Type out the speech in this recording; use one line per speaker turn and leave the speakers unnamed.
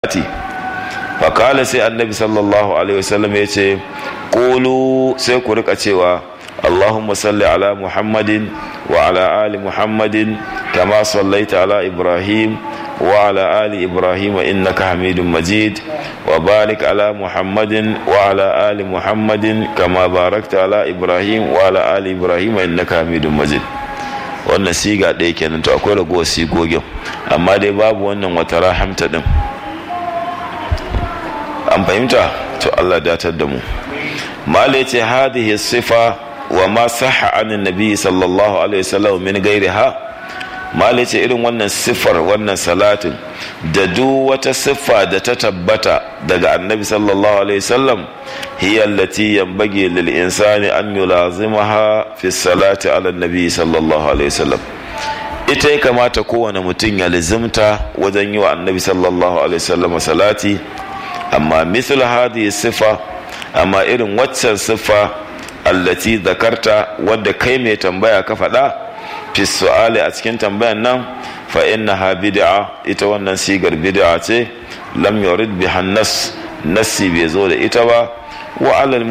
salati fakala sai annabi sallallahu alaihi wasallam ya ce ƙulu sai ku rika cewa allahumma salli ala muhammadin wa ala ali muhammadin kama sallaita ala ibrahim wa ala ali ibrahim innaka hamidun majid wa barik ala muhammadin wa ala ali muhammadin kama barakta ala ibrahim wa ala ali ibrahim innaka hamidun majid wannan siga ɗaya kenan to akwai ragowar sigogin amma dai babu wannan wata rahamta din an fahimta to Allah datar da mu mala yace hadhihi sifa wa ma sahha anin nabi sallallahu alaihi wasallam min gairiha mala yace irin wannan sifar wannan salatin da duk wata siffa da ta tabbata daga annabi sallallahu alaihi wasallam hiya allati yanbaghi lil insani an yulazimaha fi salati ala nabi sallallahu alaihi wasallam ita ya kamata kowane mutum ya lizimta wajen yi wa annabi sallallahu alaihi wasallam salati amma misal hadhihi sifa amma irin waccan siffa allati zakarta wadda kai mai tambaya ka faɗa fi su'ali a cikin tambayan nan fa innaha bid'a ita wannan sigar bid'a ce lam yurid biha nas nassi bai zo da ita ba wa alal